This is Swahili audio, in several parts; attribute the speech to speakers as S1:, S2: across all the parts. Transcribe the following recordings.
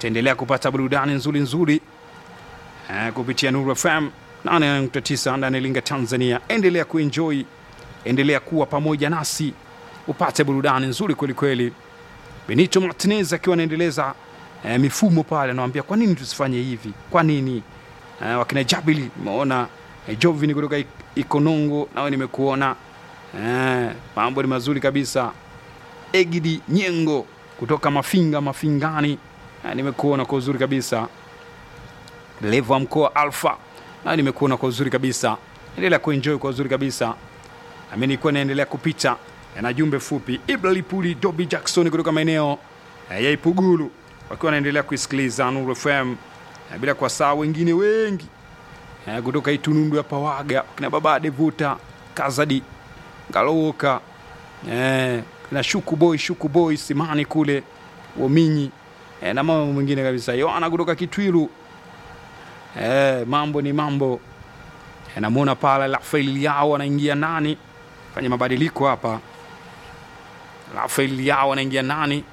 S1: utaendelea kupata burudani nzuri nzuri eh, kupitia Nuru FM 8.9 ndani ya Iringa, Tanzania. Endelea kuenjoy, endelea kuwa pamoja nasi upate burudani nzuri kwelikweli. Benito Martinez akiwa anaendeleza eh, mifumo pale, anawambia kwa nini tusifanye hivi, kwa nini eh, wakina Jabili umeona eh, Jovini kutoka Ik- Ikonongo, nawe nimekuona eh, mambo ni mazuri kabisa. Egidi Nyengo kutoka Mafinga Mafingani, eh, nimekuona kwa uzuri kabisa. Levo wa mkoa Alfa, nawe nimekuona kwa uzuri kabisa. Endelea kuenjoy kwa uzuri kabisa nami nilikuwa naendelea kupita na jumbe fupi. Ibra Lipuli, Dobi Jackson kutoka maeneo eh, ya Ipugulu wakiwa wanaendelea kuisikiliza Nuru FM eh, bila kuwasahau wengine wengi eh, kutoka Itunundu ya Pawaga kina baba Devuta Kazadi Ngalowoka eh, kina Shuku Boy Shuku Boy Simani kule Wominyi eh, na mambo mengine kabisa. Yohana kutoka Kitwiru eh, mambo ni mambo eh, namwona pale Rafael yao anaingia nani fanya mabadiliko hapa. Rafael yao anaingia nani?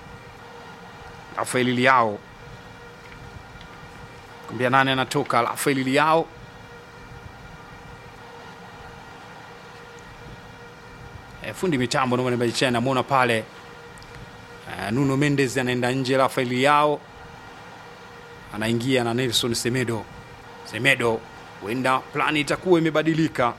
S1: Rafael yao kumbia nani anatoka? Rafael yao e, fundi mitambo nomanibaichaa namwona pale e, Nuno Mendes anaenda nje, Rafael yao anaingia na Nelson Semedo. Semedo huenda plani itakuwa imebadilika.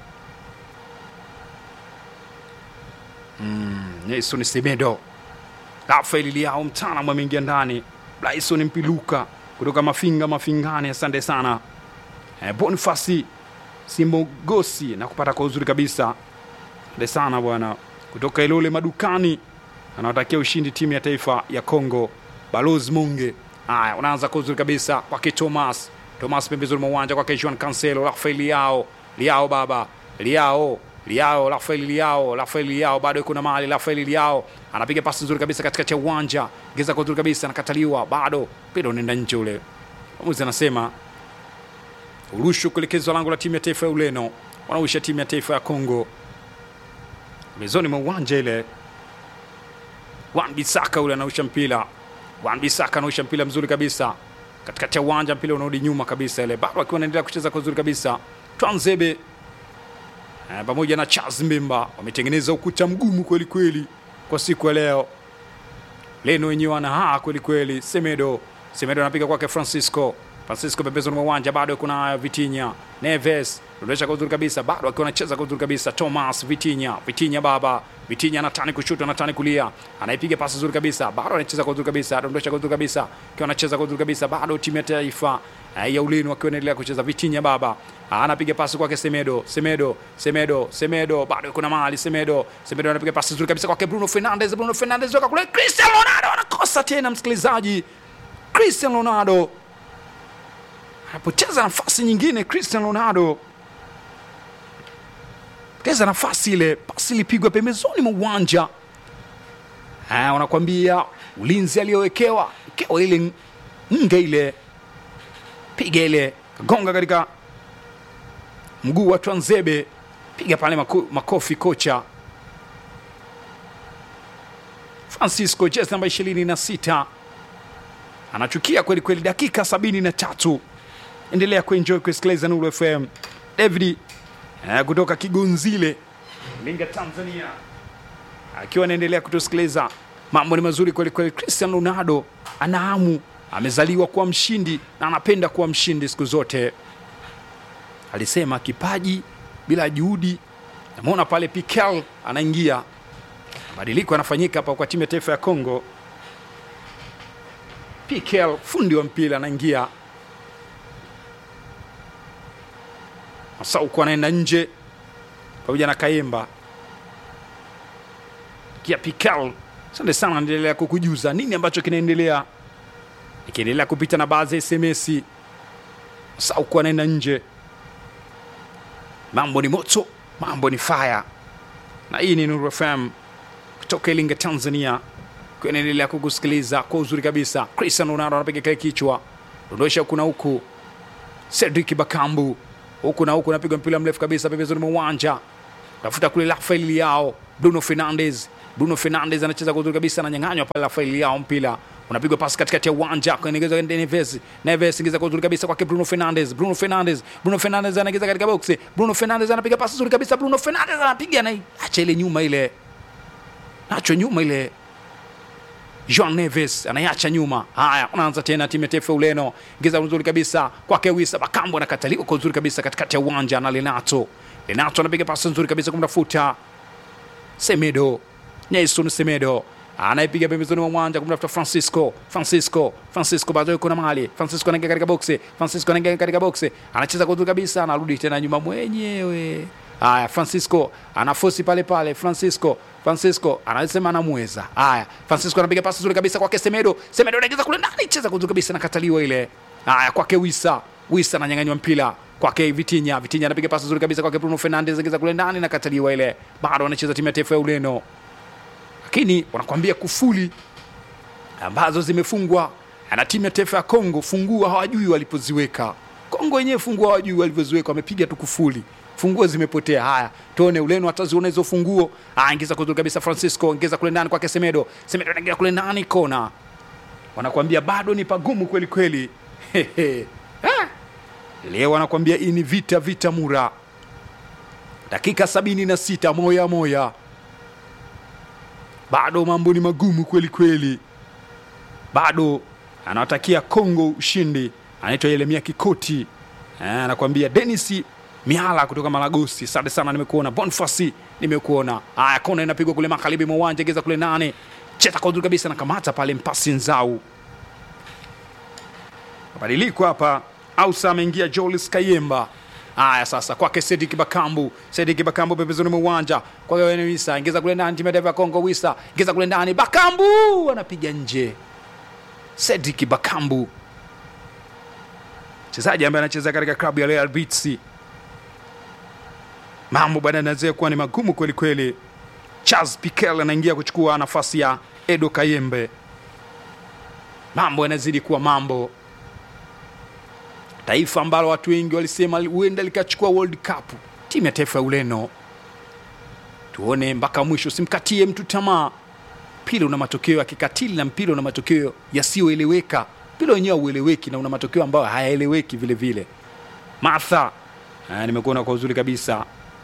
S1: Nelson Semedo, Rafael Liao mtaalamu ameingia ndani, Bryson Mpiluka kutoka Mafinga Mafingani, asante sana eh, Bonifasi Simogosi na kupata kwa uzuri kabisa, asante sana bwana, kutoka Ilole madukani, anawatakia ushindi timu ya taifa ya Kongo. Balozi Munge, haya unaanza kwa uzuri kabisa kwake Thomas Thomas pembezoni mwa uwanja kwake Juan Cancelo, Rafael Liao Liao baba Liao Liao Rafael Liao Rafael Liao bado yuko na mali. Rafael Liao anapiga pasi nzuri kabisa katikati ya uwanja, geza kwa nzuri kabisa, anakataliwa, bado mpira unaenda nje ule. Mwamuzi anasema urushu kuelekezwa lango la timu ya taifa ya Ureno, wanausha timu ya taifa ya Kongo mezoni mwa uwanja ile. Wan Bisaka ule anausha mpira, Wan Bisaka anausha mpira mzuri kabisa katikati ya uwanja, mpira unarudi nyuma kabisa ile, bado akiwa anaendelea kucheza kwa uzuri kabisa. Twanzebe Eh, pamoja na Charles Mbemba wametengeneza ukuta mgumu kweli kweli kwa siku ya leo. Leno wenyewe wanahaa kweli kweli. Semedo, Semedo anapiga kwake Francisco, Francisco pembezoni mwa uwanja, bado kuna Vitinha Neves anaonyesha kwa uzuri kabisa, bado akiwa anacheza kwa uzuri kabisa. Thomas Vitinha, Vitinha baba Vitinha anatani kushoto, anatani kulia, anaipiga pasi nzuri kabisa, bado anacheza kwa uzuri kabisa, anadondosha kwa uzuri kabisa, akiwa anacheza kwa uzuri kabisa, bado timu ya taifa eh, ya Ureno akiwa anaendelea kucheza. Vitinha baba anapiga pasi kwake Semedo, Semedo, Semedo, Semedo, bado kuna mali Semedo, Semedo anapiga pasi nzuri kabisa kwake Bruno Fernandes, Bruno Fernandes toka kule, Cristiano Ronaldo anakosa tena, msikilizaji, Cristiano Ronaldo anapoteza nafasi nyingine. Cristiano Ronaldo poteza nafasi ile, pasi ilipigwa pembezoni mwa uwanja. Ah, wanakwambia ulinzi aliyowekewa kewa ile nge ile piga ile kagonga katika mguu wa Twanzebe, piga pale mako, makofi kocha Francisco, jezi namba ishirini na sita anachukia kweli kweli. Dakika sabini na tatu endelea kuenjoy kusikiliza Nuru FM. David eh, kutoka Kigonzile, Iringa, Tanzania, akiwa anaendelea kutusikiliza. Mambo ni mazuri kweli kweli. Cristiano Ronaldo ana hamu, amezaliwa kuwa mshindi na anapenda kuwa mshindi siku zote. Alisema kipaji bila juhudi. Namuona pale Pikel anaingia, mabadiliko yanafanyika hapa kwa timu ya taifa ya Kongo. Pikel fundi wa mpira anaingia Masauku anaenda nje pamoja na Kayemba kia Pikal. Asante sana, naendelea kukujuza nini ambacho kinaendelea, ikiendelea kupita na baadhi ya SMS. Masauku anaenda nje, mambo ni moto, mambo ni fire, na hii ni Nuru FM kutoka Iringa, Tanzania, kwa inaendelea kukusikiliza kwa uzuri kabisa. Cristiano Ronaldo anapiga kile kichwa, dondosha huku na huku. Cedric Bakambu huku na huku napigwa mpira mrefu kabisa pembezoni mwa uwanja, tafuta kule Rafael Leao, Bruno Fernandes. Bruno Fernandes anacheza kwa uzuri kabisa, ananyang'anywa pale Rafael Leao mpira unapigwa pasi katikati ya uwanja kuelekeza Neves. Neves ingiza kwa uzuri kabisa kwake Bruno Fernandes. Bruno Fernandes, Bruno Fernandes anaingiza katika box. Bruno Fernandes anapiga pasi nzuri kabisa. Bruno Fernandes anapiga na acha ile nyuma ile, nacho nyuma ile Joan Neves anaiacha nyuma. Haya, unaanza tena timu ya taifa Ureno, ingiza nzuri kabisa kwake Wisa Bakambu, anakataliwa kwa uzuri kabisa katikati ya uwanja na Lenato. Lenato anapiga pasi nzuri kabisa kumtafuta Semedo, Nelson Semedo anaipiga pembezoni mwa uwanja kumtafuta Francisco. Francisco, Francisco bado yuko na mali. Francisco anaingia katika boksi. Francisco anaingia katika boksi, anacheza kwa uzuri kabisa, anarudi tena nyuma mwenyewe. Haya, Francisco anafosi pale pale. Francisco, Francisco anasema anamweza. Haya, Francisco anapiga pasi nzuri kabisa kwake Semedo. Semedo anaingiza kule ndani, cheza kwa uzuri kabisa, nakataliwa ile. Haya, kwake Wisa. Wisa ananyang'anywa mpira kwake Vitinha. Vitinha anapiga pasi nzuri kabisa kwake Bruno Fernandes, anaingiza kule ndani, nakataliwa ile. Bado anacheza timu ya taifa ya Ureno lakini wanakwambia kufuli ambazo zimefungwa na timu ya taifa ya Kongo, funguo hawajui walipoziweka. Kongo wenyewe funguo hawajui walivyoziweka, wamepiga tu kufuli, funguo zimepotea. Haya, tuone Ureno ataziona hizo funguo. Ah, ingiza kuzuri kabisa Francisco, ingiza kule ndani kwake Semedo. Semedo anaingia kule ndani kona, wanakwambia bado ni pagumu kweli kweli. Hehe. Ah, leo wanakwambia hii ni vita vita mura, dakika sabini na sita moya moya bado mambo ni magumu kweli kweli, bado anawatakia Kongo ushindi. Anaitwa Yeremia Kikoti, Eh, anakuambia Denis Mihala kutoka Malagosi, asante sana, nimekuona. Bonfasi, nimekuona. Haya, kona inapigwa kule magharibi mwa uwanja, geza kule nane, cheza kwa uzuri kabisa, nakamata pale mpasi nzau. Mabadiliko hapa, Ausa ameingia Jolis Kayemba. Haya sasa kwake Sedik Bakambu, Sedik Bakambu pembezoni mwa uwanja kwake Wene Wisa, ingiza kule ndani, timu ya taifa ya Kongo. Wisa ingiza kule ndani, Bakambu anapiga nje. Sedik Bakambu mchezaji ambaye anacheza katika klabu ya Real Betis. Mambo baada yanazia kuwa ni magumu kweli kweli. Charles Piquel anaingia kuchukua nafasi ya Edo Kayembe. Mambo yanazidi kuwa mambo taifa ambalo watu wengi walisema huenda likachukua World Cup, timu ya taifa ya Ureno. Tuone mpaka mwisho, simkatie mtu tamaa. Mpira una matokeo ya kikatili na mpira una matokeo yasiyoeleweka. Mpira wenyewe haueleweki na una matokeo ambayo hayaeleweki vile vile. Martha, eh, nimekuona kwa uzuri kabisa.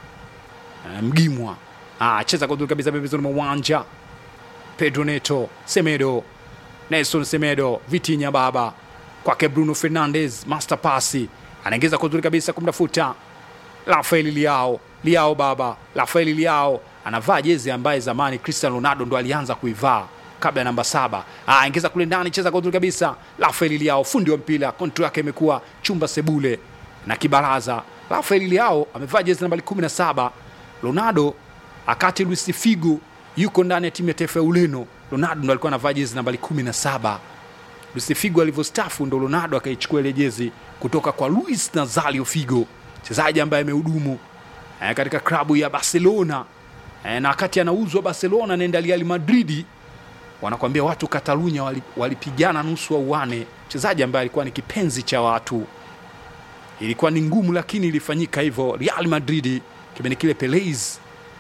S1: Eh, Mgimwa ah, cheza kwa uzuri kabisa pembezoni mwa uwanja. Pedro Neto, Semedo, Nelson Semedo, Vitinha baba kwake Bruno Fernandes, master pasi anaingiza kwa uzuri kabisa kumtafuta Rafael Liao. Liao baba, Rafael Liao anavaa jezi ambaye zamani Cristiano Ronaldo ndo alianza kuivaa kabla ya namba saba. Ah, ingiza kule ndani, cheza kwa uzuri kabisa. Rafael Liao, fundi wa mpira, kontrol yake imekuwa chumba sebule na kibaraza. Rafael Liao amevaa jezi nambari 17. Ronaldo akati Luis Figo yuko ndani ya timu ya taifa ya Ureno, Ronaldo ndo alikuwa anavaa jezi nambari 17. Luis Figo alivyostafu ndo Ronaldo akaichukua ile jezi kutoka kwa Luis Nazario Figo, mchezaji ambaye amehudumu eh, katika klabu ya Barcelona eh, na wakati anauzwa Barcelona anaenda Real Madrid, wanakwambia watu Katalunya wali- walipigana nusu wa uane, mchezaji ambaye alikuwa ni kipenzi cha watu. Ilikuwa ni ngumu, lakini ilifanyika hivyo. Real Madrid kipindi kile Pelez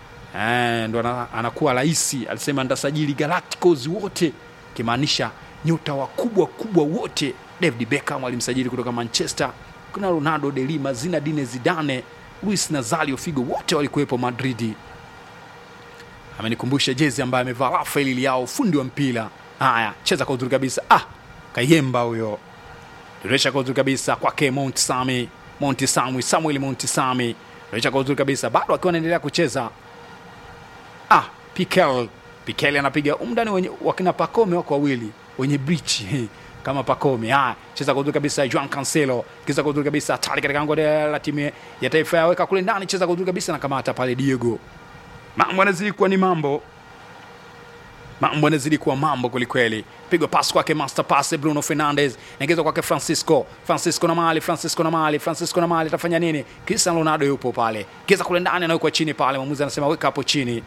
S1: eh, ndo ana- anakuwa rais, alisema ndasajili Galacticos wote, kimaanisha nyota wakubwa kubwa wote. David Beckham alimsajili kutoka Manchester, kuna Ronaldo de Lima, Zinedine Zidane, Luis Nazario Figo, wote walikuwepo Madridi. Amenikumbusha jezi ambaye amevaa Rafael Liao, fundi wa mpira. Haya, cheza kwa uzuri kabisa. Ah, Kayemba huyo dirisha kwa uzuri kabisa kwake Mount Sami, Mount Samwi, Samuel Mount Sami, dirisha kwa uzuri kabisa, bado akiwa anaendelea kucheza ah, Pikel Pikel anapiga umdani wenye wakina Pakome wako wawili wenye brichi kama Pakome. Haya, cheza kwa uzuri kabisa Juan Cancelo, cheza kwa uzuri kabisa hatari katika lango la timu ya taifa ya weka kule ndani, cheza kwa uzuri kabisa na kamata pale Diego. Mambo yanazidi kuwa ni mambo mambo yanazidi kuwa mambo kwelikweli. Pigwa pasi kwake master pass Bruno Fernandes, naingizwa kwake Francisco. Francisco na mali, Francisco na mali, Francisco na mali, atafanya nini? Cristiano Ronaldo yupo pale, kiza kule ndani, anawekwa chini pale, mwamuzi anasema weka hapo chini.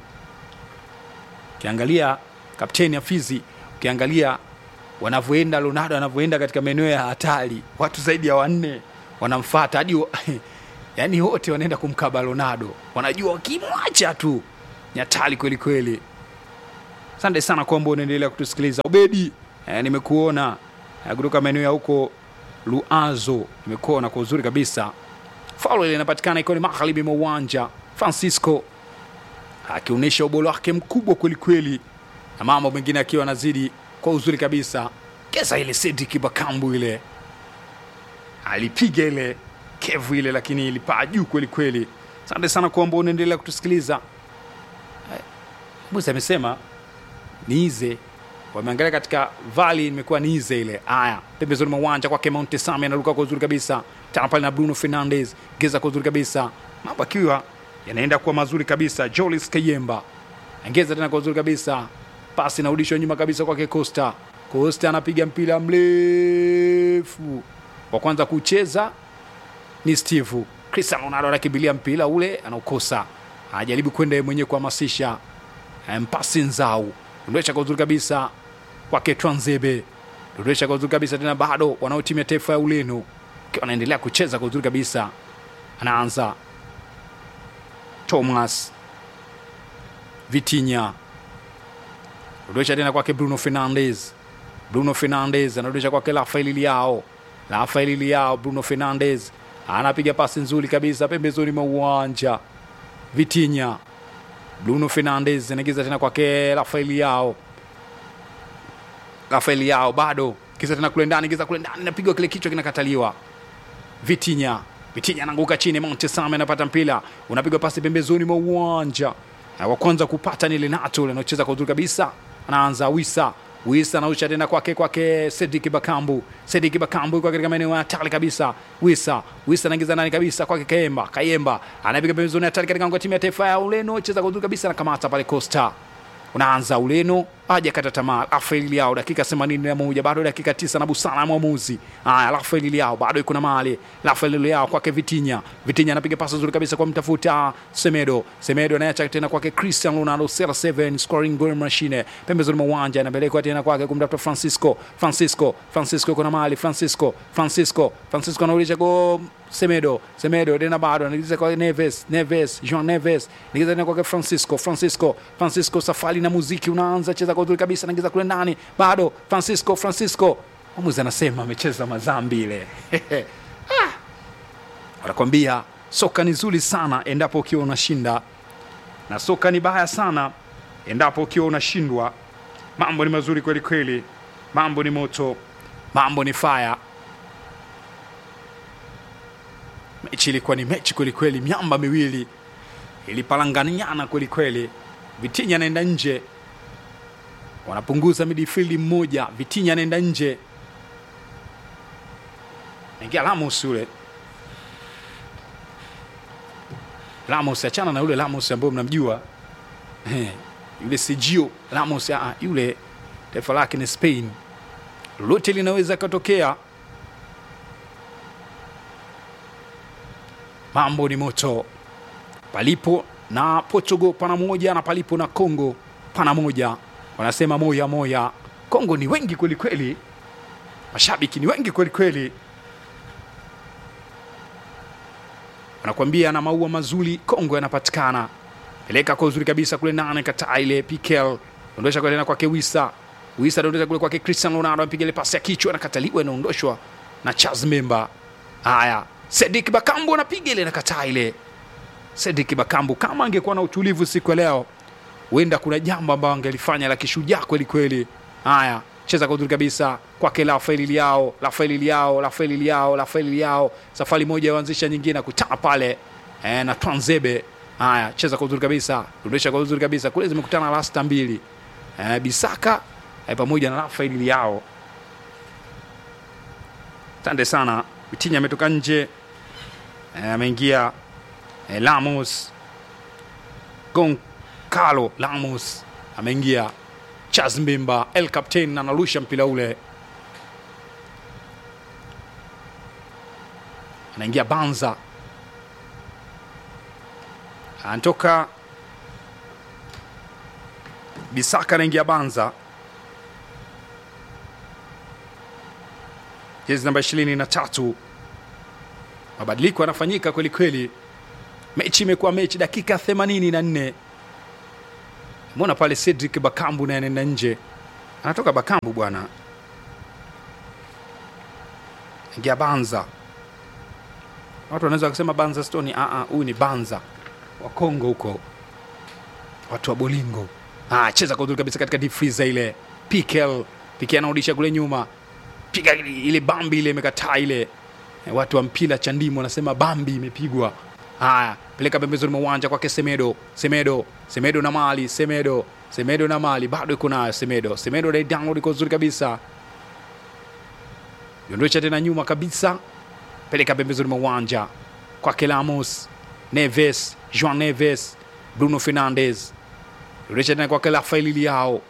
S1: Ukiangalia kapteni Afizi, ukiangalia wanavyoenda Ronaldo anavyoenda katika maeneo ya hatari, watu zaidi ya wanne wanamfuata hadi wa- yani wote wanaenda kumkaba Ronaldo, wanajua wakimwacha tu ni hatari kweli kweli. Asante sana kwamba unaendelea kutusikiliza. Obedi eh, nimekuona eh, kutoka maeneo ya huko Luazo, nimekuona kwa uzuri kabisa. Faulo ile inapatikana ikiwa ni magharibi mwa uwanja, Francisco akionyesha ubora wake mkubwa kwelikweli, na mambo mengine akiwa anazidi kwa uzuri kabisa. Kesa ile Cedric Bakambu ile alipiga ile kevu ile, lakini ilipaa juu kweli kweli. Asante sana kwamba unaendelea kutusikiliza. Eh, Musa amesema niize wameangalia katika vali imekuwa niize ile. Haya, pembezoni mwa uwanja kwake Mount Sami anaruka kwa uzuri kabisa, tana pale na Bruno Fernandes geza kwa uzuri kabisa, mambo akiwa yanaenda kuwa mazuri kabisa. Jolis Kayemba angeza tena kwa uzuri kabisa, pasi inarudishwa nyuma kabisa kwake Costa. Costa anapiga mpira mrefu, wa kwanza kucheza ni Steve Cristiano Ronaldo anakimbilia mpira ule anaukosa, anajaribu kwenda yeye mwenyewe kuhamasisha Eh, mpasi nzau dondosha kwa uzuri kabisa kwake Twanzebe, dondosha kwa uzuri kabisa tena, bado wanao timu ya taifa ya Ureno akiwa anaendelea kucheza kwa uzuri kabisa, anaanza Thomas Vitinha, dondosha tena kwake Bruno Fernandes, Bruno Fernandes anarudisha kwake Rafael Leao, Rafael Leao, Bruno Fernandes anapiga pasi nzuri kabisa pembezoni mwa uwanja, Vitinha Bruno Fernandes anaingiza tena kwake Rafael Yao, Rafael Yao bado kiza tena kule ndani, kiza kule ndani, napigwa kile kichwa kinakataliwa. Vitinha, Vitinha anaanguka chini, Mount Same anapata mpira, unapigwa pasi pembezoni mwa uwanja. Na wa kwanza kupata ni Lenato anaocheza kwa uzuri kabisa, anaanza Wisa Wisa anausha tena kwake kwake Cedric Bakambu. Cedric Bakambu yuko katika maeneo ya hatari kabisa. Wisa Wisa anaingiza ndani kabisa kwake Kayemba. Kayemba anapiga pembezoni hatari katika ngao ya timu ya taifa ya Ureno, cheza kwa uzuri kabisa, anakamata pale Costa. Unaanza Ureno haja kata tamaa. Rafael Leao dakika 81 bado dakika tisa na busara ya mwamuzi. Haya, Rafael Leao bado yuko na mali. Rafael Leao kwake Vitinha. Vitinha anapiga pasi nzuri kabisa kwa mtafuta Semedo. Semedo anaacha tena kwake Cristiano Ronaldo CR7 scoring goal machine. Pembezoni mwa uwanja anapelekwa tena kwake kumtafuta Francisco. Francisco, Francisco yuko na mali. Francisco, Francisco, Francisco anaulisha go Semedo, Semedo tena bado anaingiza kwa Neves, Neves, Jean Neves, anaingiza tena kwa Francisco, Francisco, Francisco, safari na muziki unaanza, cheza kwa uzuri kabisa, anaingiza kule ndani, bado Francisco, Francisco. Mwamuzi anasema amecheza mazambi ile. Ah! Wanakwambia soka ni zuri sana endapo ukiwa unashinda na soka ni baya sana endapo ukiwa unashindwa. Mambo ni mazuri kweli kweli, mambo ni moto, mambo ni fire. Mechi ilikuwa ni mechi kweli kweli, miamba miwili ilipalanganiana kweli kweli. Vitinha anaenda nje, wanapunguza midfield mmoja. Vitinha anaenda nje, naingia Ramos yule Ramos, achana na yule Ramos ambaye mnamjua Eh, yule Sergio Ramos, ah, yule taifa lake ni Spain. Lolote linaweza katokea. Mambo ni moto, palipo na Portugal pana moja na palipo na Congo pana moja. Wanasema moya moya. Congo ni wengi kweli kweli, mashabiki ni wengi kweli kweli, wanakuambia na maua mazuri Kongo yanapatikana. Peleka kwa uzuri kabisa kule nane, kataa ile Pikel, ondosha kwa tena kwake Wisa. Wisa dondosha kule kwake Cristiano Ronaldo, apiga ile pasi ya kichwa, nakataliwa, inaondoshwa na Charles Memba. Haya, Sedik Bakambu anapiga ile, nakataa ile. Sedik Bakambu kama angekuwa na utulivu siku ya leo, huenda kuna jambo ambalo angelifanya la kishujaa kweli kweli. Haya, cheza kwa uzuri kabisa kwake Rafael Leao, Rafael Leao, Rafael Leao, Rafael Leao, safari moja yaanzisha nyingine, akutana pale eh, na Twanzebe. Haya, cheza kwa uzuri kabisa, rudisha kwa uzuri kabisa, kule zimekutana rasta mbili eh, Bisaka eh, pamoja na Rafael Leao. Asante sana. Vitinha ametoka nje eh, ameingia eh, Lamos Goncalo Lamos ameingia Charles Mbimba El Captain analusha mpira ule, anaingia Banza, anatoka Bisaka, anaingia Banza, jezi namba ishirini na tatu. Mabadiliko yanafanyika kweli kweli, mechi imekuwa mechi, dakika themanini na nne. Mbona pale Cedric Bakambu naye anaenda nje, anatoka Bakambu bwana ingia Banza. Watu wanaweza kusema Banza Stone, ah ah, huyu ni Banza wa Kongo huko, watu wa Bolingo. Ah, cheza kwa uzuri kabisa katika deep freezer ile. Pikel, Pikel anarudisha kule nyuma, piga ile ile bambi ile imekataa ile. Eh, watu wa mpira cha ndimu wanasema bambi imepigwa. Haya, peleka pembezoni mwa uwanja kwake Semedo, Semedo, Semedo na Mali, Semedo, Semedo na Mali, bado iko nayo Semedo, Semedo na download iko uzuri kabisa, yondosha tena nyuma kabisa, peleka pembezoni mwa uwanja kwake Lamos, Neves, Joan Neves, Bruno Fernandes, yondosha tena kwake Rafael Leao,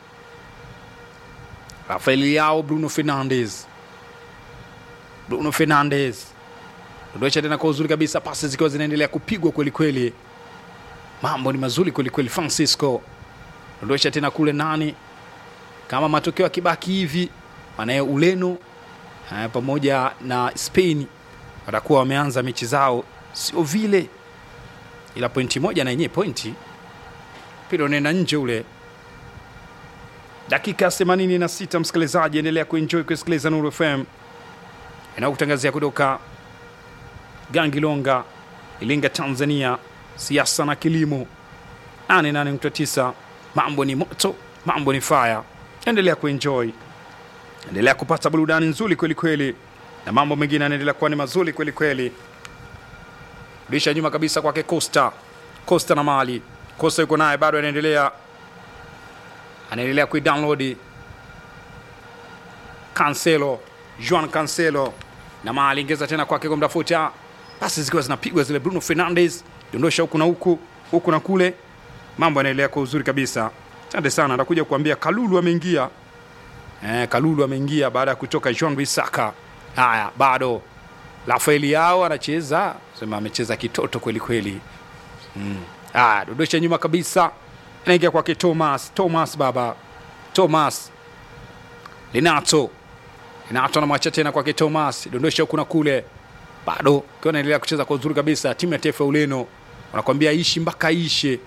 S1: Rafael Leao, Bruno Fernandes, Bruno Fernandes dondosha tena kwa uzuri kabisa, pasi zikiwa zinaendelea kupigwa kweli kweli, mambo ni mazuri kweli kweli. Francisco dondosha tena kule nani, kama matokeo yakibaki hivi, manaye Ureno eh, pamoja na Spain watakuwa wameanza mechi zao sio vile, ila pointi moja na yenyewe pointi mpira unaenda nje ule. Dakika 86, msikilizaji, endelea kuenjoy kusikiliza Nuru FM inayokutangazia kutoka Gangilonga, Ilinga, Tanzania. Siasa na kilimo 88.9. Mambo ni moto, mambo ni fire. Endelea kuenjoy, endelea kupata burudani nzuri kweli kweli, na mambo mengine yanaendelea kuwa ni mazuri kweli kweli. Rudisha nyuma kabisa kwake Costa, Costa na Mali. Costa yuko naye bado, anaendelea anaendelea kuidownload Cancelo, Juan Cancelo na Mali ingeza tena kwake kwa mtafuta pasi zikiwa zinapigwa zile. Bruno Fernandes dondosha huku na huku huku na kule, mambo yanaendelea kwa uzuri kabisa. Asante sana, atakuja kuambia Kalulu ameingia. Eh, Kalulu ameingia baada ya kutoka Jean Bisaka. Haya, bado Rafael yao anacheza sema, amecheza kitoto kweli kweli. Mm. Haya, dondosha nyuma kabisa, anaingia kwake Thomas, Thomas baba, Thomas Linato Linato anamwacha tena kwake Thomas, dondosha huku na kule bado ukiwa naendelea kucheza kwa uzuri kabisa. Timu ya taifa ya Ureno wanakwambia ishi mpaka ishe.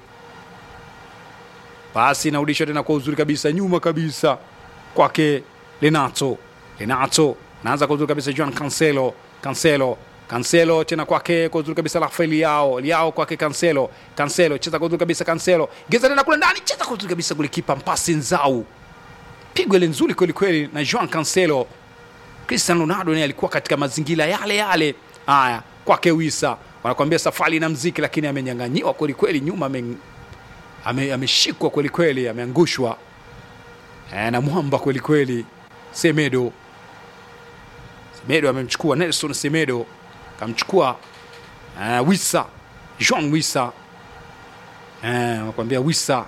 S1: Basi inarudishwa tena kwa uzuri kabisa, nyuma kabisa kwake Renato. Renato naanza kwa uzuri kabisa, Juan Cancelo, Cancelo, Cancelo tena kwake kwa uzuri kabisa, Rafael Leao, Leao kwake Cancelo, Cancelo cheza kwa uzuri kabisa, Cancelo geza tena kule ndani, cheza kwa uzuri kabisa, golikipa mpasi nzau, pigwa ile nzuri kweli kweli na Juan Cancelo. Cristiano Ronaldo naye alikuwa katika mazingira yale yale. Haya, kwake Wisa wanakuambia safari na mziki, lakini amenyang'anyiwa kweli kweli, nyuma ame- ame- ameshikwa kweli kweli, ameangushwa eh, na mwamba kweli kweli. Semedo, Semedo amemchukua Nelson Semedo, kamchukua eh, Wisa, Jean Wisa eh, wanakuambia Wisa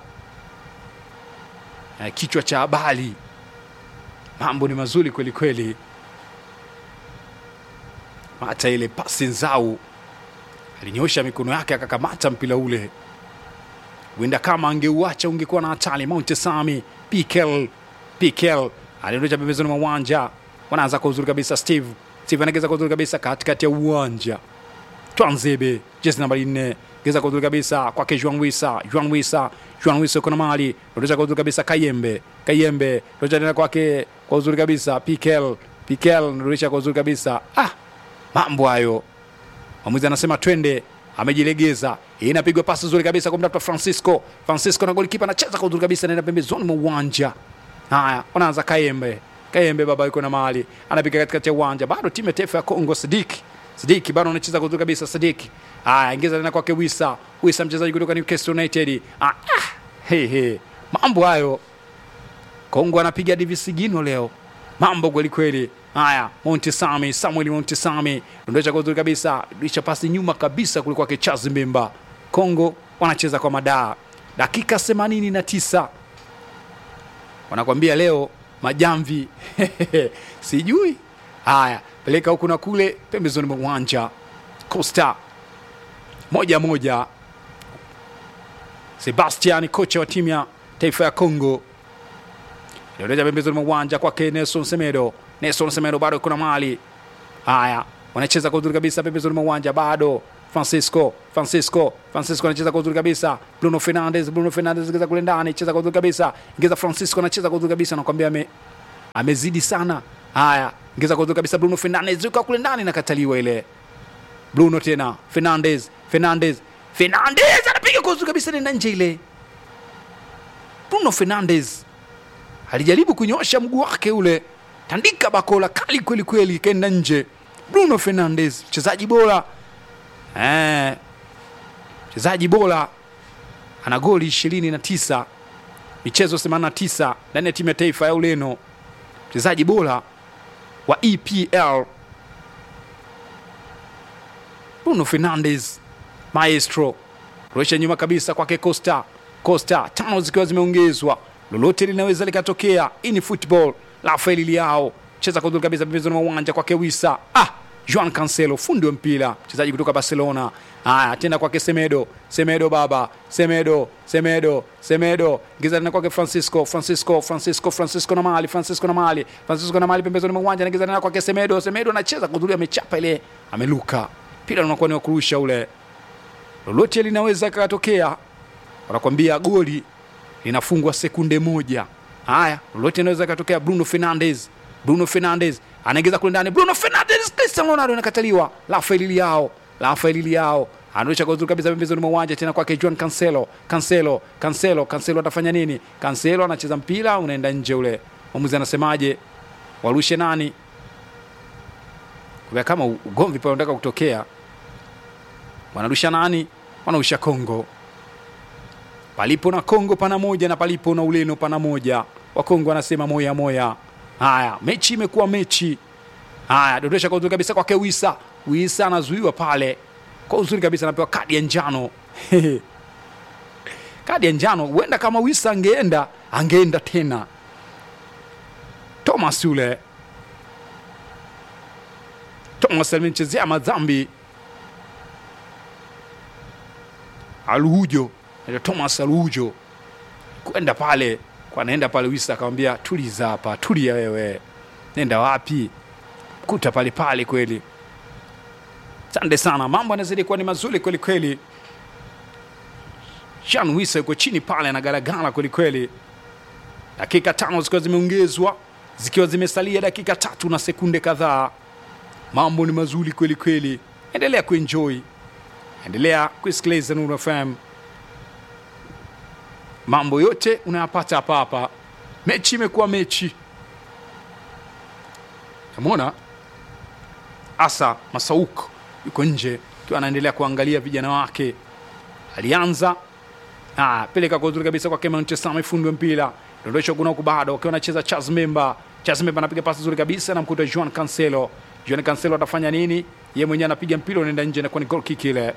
S1: eh, kichwa cha habari. Mambo ni mazuri kweli kweli hata ile pasi nzau alinyosha mikono yake akakamata mpira ule, huenda kama angeuacha ungekuwa na hatari. Mount Sami Pikel Pikel aliondosha pembezoni mwa uwanja, wanaanza kwa uzuri kabisa. Steve Steve anageza kwa uzuri kabisa katikati ya uwanja. Twanzebe jezi nambari nne geza kwa uzuri kabisa kwake Juan Wisa Juan Wisa Juan Wisa kuna mali ondosha kwa uzuri kabisa Kayembe Kayembe ondosha tena kwake kwa uzuri kabisa Pikel Pikel ondosha kwa uzuri kabisa ah mambo hayo. Mwamuzi anasema twende, amejilegeza. Hii inapigwa pasi nzuri kabisa kwa mtafuta Francisco. Francisco na golikipa anacheza kwa uzuri kabisa, anaenda pembezoni mwa uwanja. Haya, wanaanza Kayembe. Kayembe baba yuko na mahali anapiga katikati ya uwanja, bado timu ya taifa ya Kongo. Sidiki Sidiki bado anacheza kwa uzuri kabisa. Sidiki haya, ingiza tena kwake Wisa. Wisa mchezaji kutoka Newcastle United. Ah, ah, he, he. Mambo hayo Kongo anapiga divisigino leo, mambo kweli kweli. Haya, Montesami, Samuel Montesami dondosha kwa uzuri kabisa, lisha pasi nyuma kabisa kulikuwa Kechazi Mbemba. Kongo wanacheza kwa madaa, dakika 89 wanakwambia leo majamvi sijui. Haya, peleka huku na kule pembezoni mwa uwanja. Costa moja moja. Sebastian kocha wa timu ya taifa ya Kongo Dondosha pembezoni mwa uwanja kwake Nelson Semedo. Nelson Semedo bado kuna mali. Haya, wanacheza kwa uzuri kabisa pembezoni mwa uwanja bado. Francisco, Francisco, Francisco anacheza kwa uzuri kabisa. Bruno Fernandes, Bruno Fernandes ingeza kule ndani, cheza kwa uzuri kabisa. Ingeza Francisco anacheza kwa uzuri kabisa, nakwambia ame amezidi sana haya ingiza kwa uzuri kabisa bruno fernandes yuka kule ndani nakataliwa ile bruno tena fernandes fernandes fernandes anapiga kwa uzuri kabisa nenda nje ile bruno fernandes alijaribu kunyosha mguu wake ule tandika bakola kali kweli kweli ikaenda nje bruno fernandes mchezaji bora eh, mchezaji bora ana goli ishirini na tisa michezo 89 ndani ya timu ya taifa ya Ureno, mchezaji bora wa EPL Bruno Fernandes, maestro. Kurusha nyuma kabisa kwake Costa. Costa, tano zikiwa zimeongezwa, lolote linaweza likatokea. Hii ni football. Rafael Leao cheza kwa uzuri kabisa pembezoni mwa uwanja kwake Wisa. Ah, Juan Cancelo, fundi wa mpira, mchezaji kutoka Barcelona. Haya, tena kwake Semedo, Semedo baba, Semedo, Semedo, Semedo, giza tena kwake Francisco, Francisco, Francisco, Francisco na mali, Francisco na mali, Francisco na mali pembezoni mwa uwanja, anagiza tena kwake Semedo, Semedo anacheza kwa uzuri, amechapa ile, ameluka mpira unakuwa ni wa kurusha ule, lolote linaweza katokea. Wanakwambia goli linafungwa sekunde moja. Haya, lolote linaweza katokea. Bruno Fernandes, Bruno Fernandes anaingiza kule ndani, Bruno Fernandes, Cristiano Ronaldo anakataliwa. Rafael Leao, Rafael Leao anarusha kwa uzuri kabisa pembezoni mwa uwanja tena kwake Juan Cancelo, Cancelo, Cancelo, Cancelo atafanya nini? Cancelo anacheza mpira unaenda nje ule. Mwamuzi anasemaje? Warushe nani? Kwa kama ugomvi pale unataka kutokea, wanarusha nani? Wanarusha Kongo. Palipo na Kongo pana moja na palipo na Ureno pana moja. Wakongo wanasema moya moya. Haya, mechi imekuwa mechi. Haya, dondosha kwa uzuri kabisa kwake Wisa. Wisa anazuiwa pale kwa uzuri kabisa, anapewa kadi ya njano kadi ya njano. Huenda kama Wisa angeenda angeenda tena. Thomas yule Thomas alimchezea madhambi Aluhujo, Thomas Aluhujo kwenda pale kwa anaenda pale, Wisa akamwambia tuliza hapa, tulia wewe, nenda wapi? Kuta pale pale kweli. Asante sana, mambo yanazidi kuwa ni mazuri kweli kweli. Jean Wisa yuko chini pale anagaragara kweli kweli. Dakika tano zikiwa zimeongezwa zikiwa zimesalia dakika tatu na sekunde kadhaa. Mambo ni mazuri kweli kweli, endelea kuenjoy, endelea kusikiliza Nuru FM. Mambo yote unayapata hapa hapa. Mechi imekuwa mechi, namwona Asa Masauk yuko nje akiwa anaendelea kuangalia vijana wake. Alianza ah, peleka kwa uzuri kabisa kwake Manchester, amefundi wa mpira dondosha kuna huku bado akiwa anacheza Charles Memba. Charles Memba anapiga pasi nzuri kabisa, namkuta Juan Cancelo. Juan Cancelo atafanya nini? Yeye mwenyewe anapiga mpira unaenda nje, inakuwa ni goal kick ile.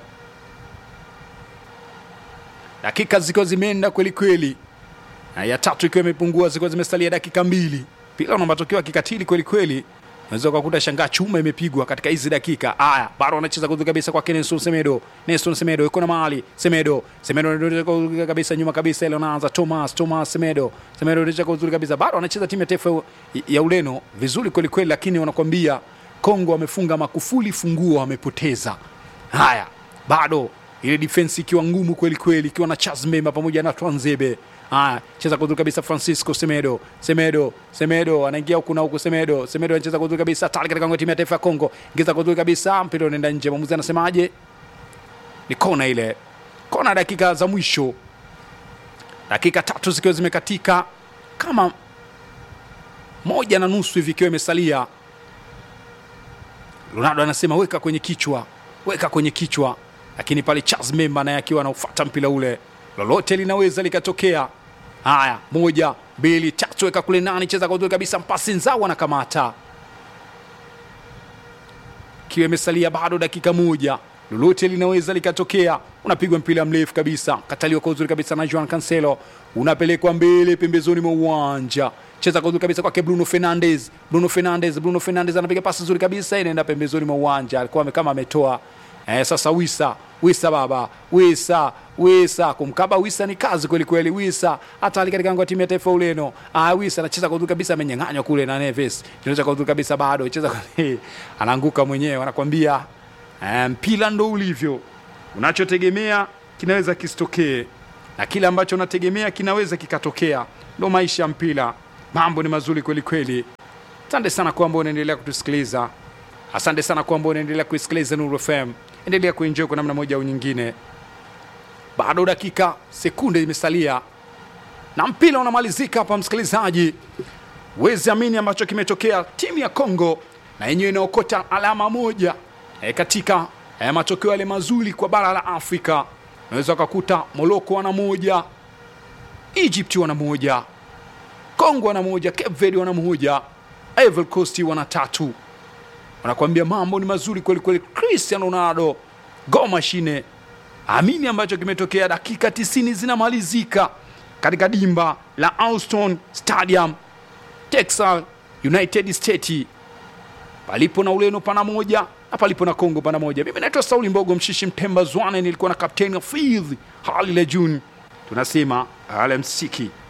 S1: Dakika zikiwa zimeenda kweli kweli, na ya tatu ikiwa imepungua, zikiwa zimesalia dakika mbili. Mpira una matokeo ya kikatili kweli kweli, unaweza ukakuta shangaa chuma imepigwa katika hizi dakika. Haya, bado anacheza kuzuri kabisa kwa Nelson Semedo. Nelson Semedo yuko na mahali Semedo, Semedo anarudisha kwa uzuri kabisa nyuma kabisa, ile anaanza Thomas, Thomas Semedo, Semedo anarudisha kwa uzuri kabisa, bado anacheza timu ya taifa ya Ureno vizuri kweli kweli, lakini wanakwambia Kongo wamefunga makufuli, funguo wamepoteza. Haya, bado ile defense ikiwa ngumu kweli kweli, ikiwa na Charles Mema pamoja na Twanzebe. Haya, cheza kwa uzuri kabisa Francisco Semedo, Semedo, Semedo anaingia huku na huku, Semedo, Semedo anacheza kwa uzuri kabisa, tayari katika timu ya taifa ya Kongo, ingiza kwa uzuri kabisa, mpira unaenda nje. Mwamuzi anasemaje? Ni kona ile, kona dakika za mwisho, dakika tatu zikiwa zimekatika kama moja na nusu hivi ikiwa imesalia. Ronaldo anasema weka kwenye kichwa, weka kwenye kichwa, lakini pale Charles Memba naye akiwa anaufuata mpira ule, lolote linaweza likatokea. Haya, moja mbili tatu, weka kule nani, cheza kwa uzuri kabisa, mpasi nzao anakamata, kiwa imesalia bado dakika moja, lolote linaweza likatokea. Unapigwa mpira mrefu kabisa, kataliwa kwa uzuri kabisa na Juan Cancelo, unapelekwa mbele pembezoni mwa uwanja cheza kwa uzuri kabisa kwake Bruno Fernandes. Bruno Fernandes, Bruno Fernandes anapiga pasi nzuri kabisa, inaenda pembezoni mwa uwanja, alikuwa kama ametoa eh. Sasa Wisa, Wisa baba, Wisa, Wisa kumkaba Wisa ni kazi kweli kweli. Wisa hata ali katika timu ya taifa Ureno. Ah, Wisa anacheza kwa uzuri kabisa, amenyang'anywa kule na Neves, anacheza kwa uzuri kabisa, bado cheza kwa anaanguka mwenyewe, anakwambia mpira um, ndo ulivyo, unachotegemea kinaweza kisitokee na kile ambacho unategemea kinaweza kikatokea, ndo maisha ya mpira. Mambo ni mazuri kweli kweli. Asante sana kwamba unaendelea kutusikiliza. Asante sana kwamba unaendelea kuisikiliza Nuru FM. Endelea kuenjoy kwa namna moja au nyingine. Bado dakika sekunde imesalia na mpira unamalizika hapa, msikilizaji. Wezi amini ambacho kimetokea, timu ya Kongo na yenyewe inaokota alama moja e, katika e, matokeo yale mazuri kwa bara la Afrika. Unaweza ukakuta Morocco wana moja, Egypt wana moja, Kongo wana moja, Cape Verde wana moja, Ivory Coast wana tatu. Wanakuambia mambo ni mazuri kweli kweli. Cristiano Ronaldo go mashine. Amini ambacho kimetokea, dakika 90 zinamalizika katika dimba la Alston Stadium Texas United States, palipo na Ureno pana moja na palipo na Kongo pana moja. Mimi naitwa Sauli Mbogo Mshishi Mtemba Zwane, nilikuwa na kapteni Fidh Halile June. Tunasema alamsiki.